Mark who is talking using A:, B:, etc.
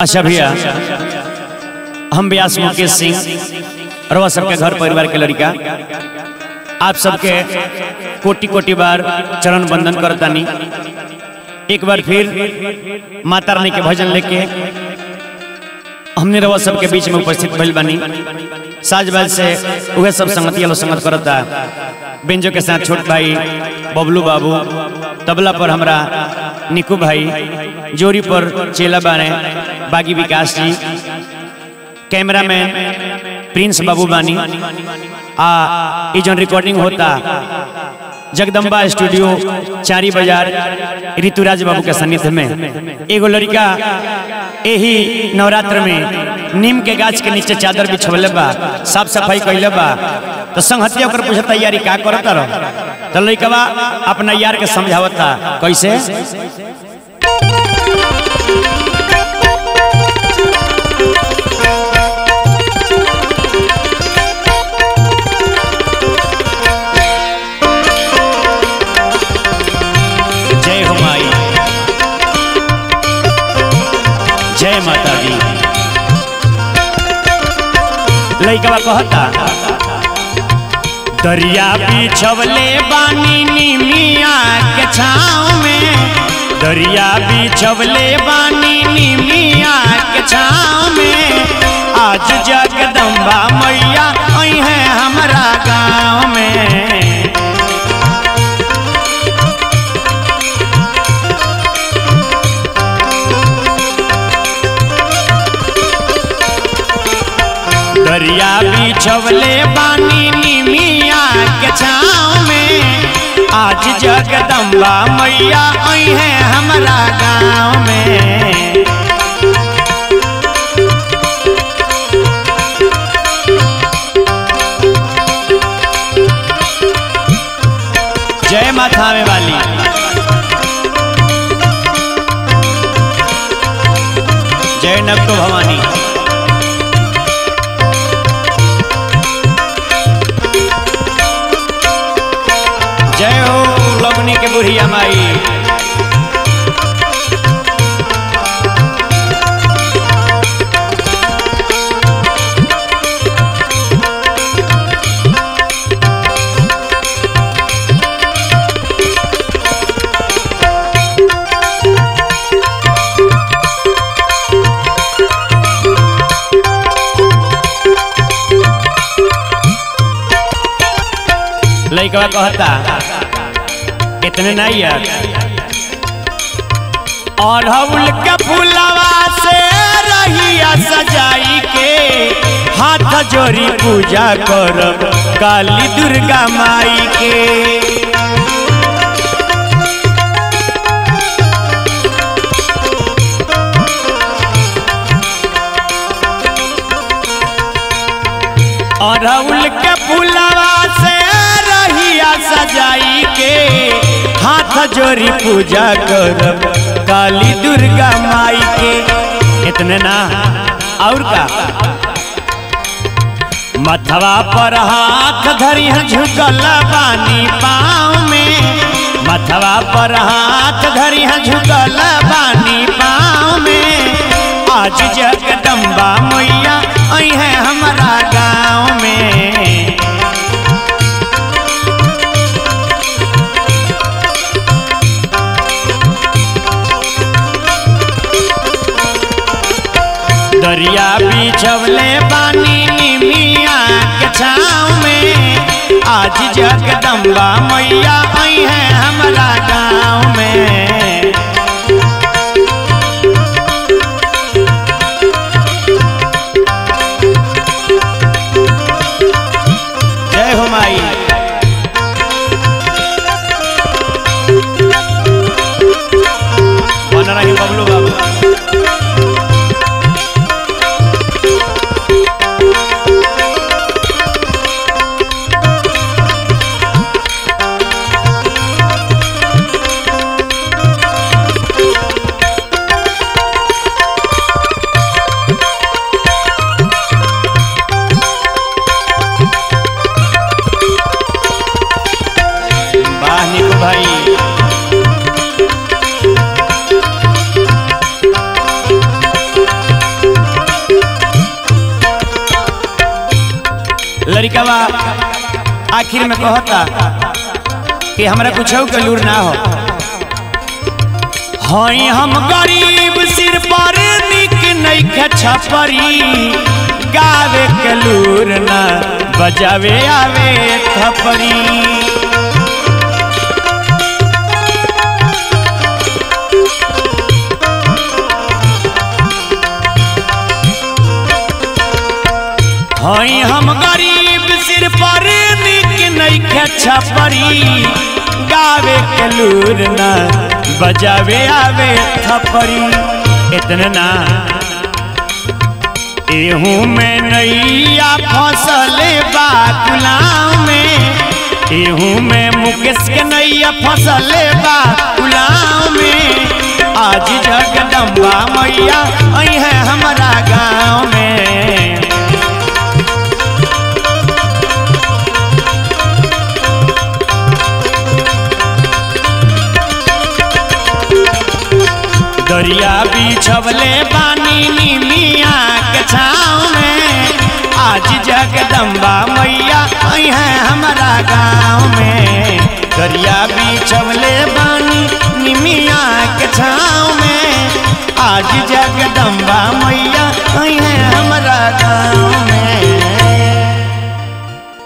A: अच्छा भैया हम व्यास मुकेश सिंह रवा सबके घर परिवार के लड़का आप सबके कोटि कोटि बार चरण बंदन करतानी एक बार फिर माता रानी के भजन लेके हमने रवा सबके बीच में उपस्थित भइल बानी साज बाज से उहे सब संगति वालों संगत करता बेंजो के साथ छोट भाई बबलू बाबू तबला पर हमरा निकू भाई जोरी पर चेला बाने बागी विकास जी कैमरामैन प्रिंस बाबू बानी आ ई जौन रिकॉर्डिंग होता जगदम्बा स्टूडियो चारी बाजार ऋतुराज बाबू के सानिध्य में एगो लड़का यही नवरात्र में नीम के गाछ के नीचे चादर बिछवले बा साफ सफाई कैले बा तो संहतिया ओकर पूछे तैयारी का करता रहो तो लड़कवा अपना यार के समझावता कैसे जय हो माई जय माता दी लइकवा कहता दरिया बिछवले बानी निमिया के छाँव में दरिया बिछवले बानी निमिया के छाँव में आज जगदम्बा मैया आई है हमरा गाँव में दरिया बिछवले बानी निमिया के छाँव में आज जगदम्बा मैया आई है हमरा गाँव में जय माथा में वाली जय नक्को भवानी जय हो लवनी के बुढ़िया माई लइकवा कहता इतने नहीं यार अढ़उल के फूलवा से रहिया सजाई के हाथ जोड़ी पूजा करब काली दुर्गा माई के अढ़उल के फूलवा से रहिया सजाई के हाथ जोड़ी पूजा करब काली दुर्गा माई के इतने ना और का मथवा पर हाथ धरी झुकल बानी पाँव में मथवा पर हाथ धरी झुकल बानी पाँव में आज जगदम्बा मैया आई है हमारा गाँव में दरिया बिछवले बानी निमिया के छाँव में आज जगदम्बा मैया आई है हमारा गाँव में जय हो माई बन रही बबलू बाबू लड़कवा आखिर में कहता कि हमरा कुछ के लूर ना हो हई हम गरीब सिर पर निक नहीं छपरी गावे के लूर ना बजावे आवे थपरी हई हम गरीब सिर पर निक नहीं छपरी गावे के लूर ना बजावे आवे थपरी इतने ना एहू में नैया फसले बा गुलाम में एहू में मुकेश के नैया फसले बा गुलाम में आज जगदम्बा मैया आई है हमारा गाँव में दरिया बिछवले बानी निमिया के छाँव में आज जगदम्बा मैया आई है हमारा गाँव में दरिया बिछवले